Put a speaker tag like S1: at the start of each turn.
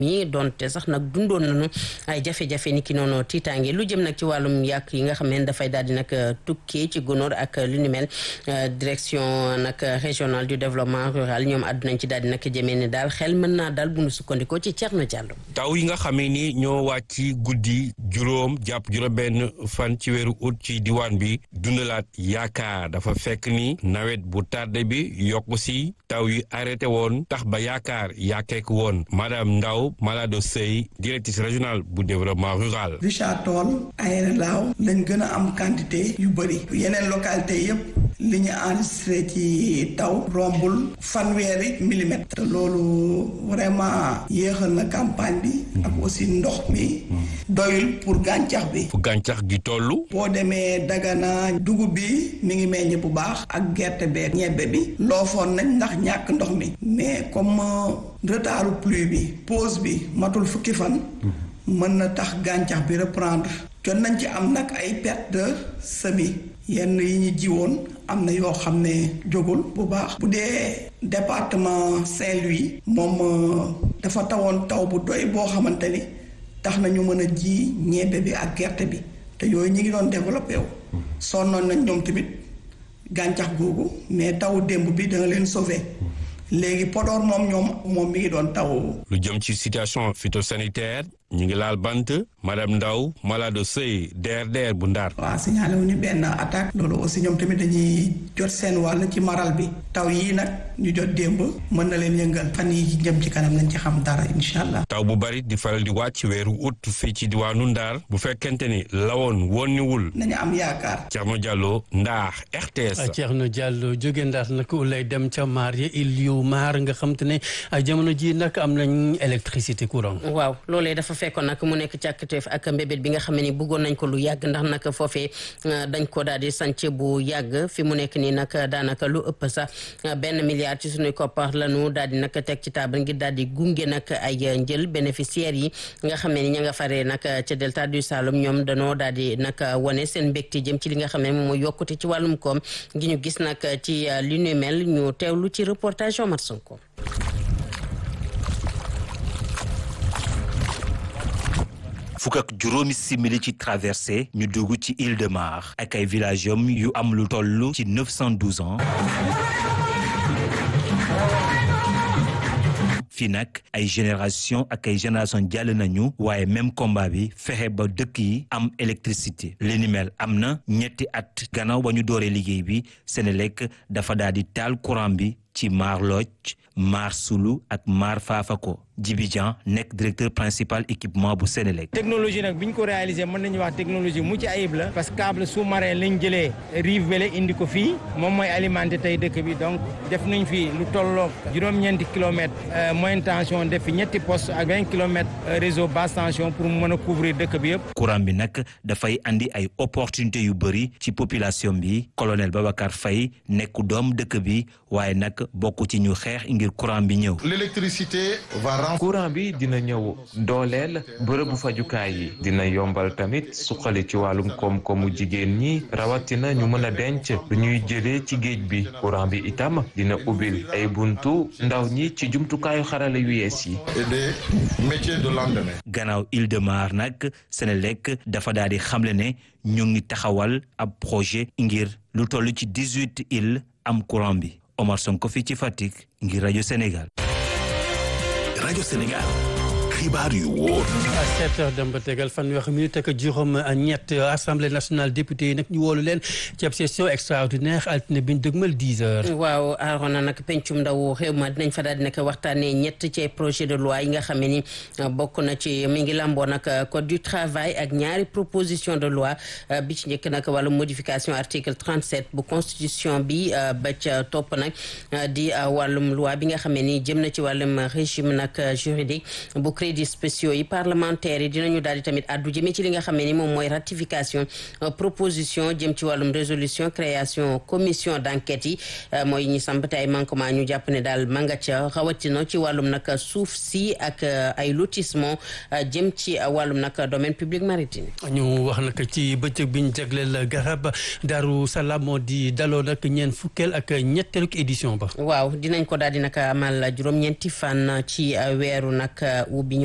S1: mi doonte sax nag dundoon nañu ay jafe-jafe ni ki noonu tiitaange lu jëm nag ci wàllum yàq yi nga xam ne dafay daal di nag tukkee ci gunóor ak lu ni mel direction nag régionale du développement rural ñoom àddunañ ci daal di nag jëmee ni daal xel mën naa daal bu nu sukkandikoo ci Thierno Diallo.
S2: taw yi nga xamee ni ñoo wàcc guddi juróom jàpp juróom-benn fan ci weeru ut ci diwaan bi dundalaat yaakaar dafa fekk ni nawet bu tardé bi yokku si taw yi arrêté woon tax ba yaakaar yaakeek woon madame Ndaw Malado Sey directrice régionale bu développement rural.
S3: Richard Toll ay laaw lañ gën a am quantité yu bëri yeneen localité yëpp li ñu enregistré ci taw rombul fanweeri millimètre te loolu vraiment yéexal na campagne bi ak aussi ndox mi doyul pour gàncax bi
S2: fu gàncax gi tollu
S3: boo demee Dagana dugub bi mi ngi meññ bu baax ak gerte beeg ñebbe bi loofoon nañ ndax ñàkk ndox mi mais comme retardu pluie bi pause bi matul fukki fan mën na tax gàncax bi reprendre jot nañ ci am nag ay perte de semis yenn yi ñu jiwoon am na yoo xam ne jógul bu baax bu dee département Saint-Louis moom dafa tawoon taw bu doy boo xamante ni tax na ñu mën a ji ñebbe bi ak gerte bi te yooyu ñi ngi doon développé wu sonnoon nañ ñoom tamit gàncax googu mais taw démb bi danga leen sauvé léegi Podor moom ñoom moom mi ngi doon taw.
S2: lu jëm ci situation phytosanitaire ñu ngi laal bant madame Ndaw malade sëy DRDR bu Ndar.
S3: waaw signalé wu ñu benn attaque. loolu aussi ñoom tamit dañuy jot seen wàll ci maral bi. taw yii nag ñu jot démb mën na leen yëngal. fan yi jëm ci kanam nañ ci xam dara incha allah.
S2: taw bu bari di faral di wàcc weeru août fii ci diwaanu Ndar bu fekkente ni lawoon wonniwul.
S3: nañu am yaakaar.
S2: Thierno Diallo Ndar RTS.
S4: Thierno Diallo jóge Ndar nag lay dem ca maar ya il yu maar nga xam te ne jamono ji nag am nañ électricité courant.
S1: waaw loolee dafa fekkoon nag mu nekk càkkateef ak mbébét bi nga xam ne ni bëggoon nañ ko lu yàgg ndax nag foofee dañ ko daal di sànc bu yàgg fi mu nekk nii nag daanaka lu ëpp sax benn milliard ci suñuy koppar lañu daal di nag teg ci table ngir daal di gunge nag ay njël bénéficiaires yi nga xam ne ni ña nga faree nag ca delta du Saloum ñoom danoo daal di nag wane seen mbégte jëm ci li nga xam ne moom mooy yokkute ci wàllum koom gi ñu gis nag ci li nu mel ñu teewlu ci reportage Omar Sonko
S5: fukk ak juróomi simili ci traversée ñu dugg ci Île de Mar ak ay village yom yu am lu toll ci 912 ans fii nag ay génération ak ay génération jàll nañu waaye même combat bi fexe ba dëkk yi am électricité li ni mel am na ñetti at gannaaw ba ñu dooree liggéey bi Senelec dafa daal di taal courant bi ci Mar Lodj Mar Sulu ak Mar Fafako Djibi Dian nekk directeur principal équipement bu Senelec
S6: technologie nag bi ñu ko réalisé mën nañu wax technologie mucc ayib la parce que câble sous-marin lañ jëlee rive vele indi ko fii moom mooy alimenté tey dëkk bi donc def nañ fi lu tolloog juróom-ñeenti kilomètres moyenne tension def fi ñetti poste ak vingt kilomètres réseau basse tension pour mu mën a couvrir dëkk bi yëpp
S5: courant bi nag dafay andi ay opportunité yu bëri ci population bi colonel Babacar Faye nekk doom dëkk bi waaye nag bokk ci ñu xeex ngir courant bi ñëw
S7: l'électricité va
S8: courant bi dina ñëw dooleel bërëbu fajukaay yi dina yombal tamit suqali ci wàllum koom-koomu jigéen ñi rawatina ñu mën a denc lu ñuy jëlee ci géej bi courant bi itam dina ubbil ay buntu ndaw ñi ci jumtukaayu xarala yu yees yi.
S7: et des métiers de lendemain.
S5: gannaaw Île de Mar nag Senelec dafa daal di xamle ne ñu ngi taxawal ab projet ngir lu toll ci dix-huit îles am courant bi Omar Sonko fii ci Fatick ngir rajo Sénégal.
S9: rajo Sénégal xibaar yu wóor.
S4: à sept heures dem ba tegal fanweeri minute ak juróom ñett assemblée nationale député yi nag ñu woolu leen ci ab session extraordinaire altine bi ñu dëgmal dix heures.
S1: waaw Arona nag pencum ndaw réew ma dinañ fa daal di nag waxtaanee ñett ci projet de loi yi nga xam ne ni bokk na ci mi ngi lamboo nag code du travail ak ñaari proposition de loi bi ci njëkk nag wàllu modification article 37 bu constitution bi ba ca topp nag di wàllum loi bi nga xam ne ni jëm na ci wàllum régime nag juridique bu crédits spéciaux yi parlementaires yi dinañu daal di tamit addu jëmee ci li nga xam ne ni moom mooy ratification proposition jëm ci wàllum résolution création commission d'enquête yi mooy ñi samp te ay manquement ñu jàpp ne daal manga ca rawatina ci wàllum nag suuf si ak ay lotissement jëm ci wàllum nag domaine public maritime
S4: ñu wax nag ci bëccëg bi ñu jagleel garab Daaru Salaam moo di daloo nag ñeent fukkeel ak ñetteelu édition ba
S1: waaw dinañ ko daal di nag amal juróom-ñeenti fan ci weeru nag ubbi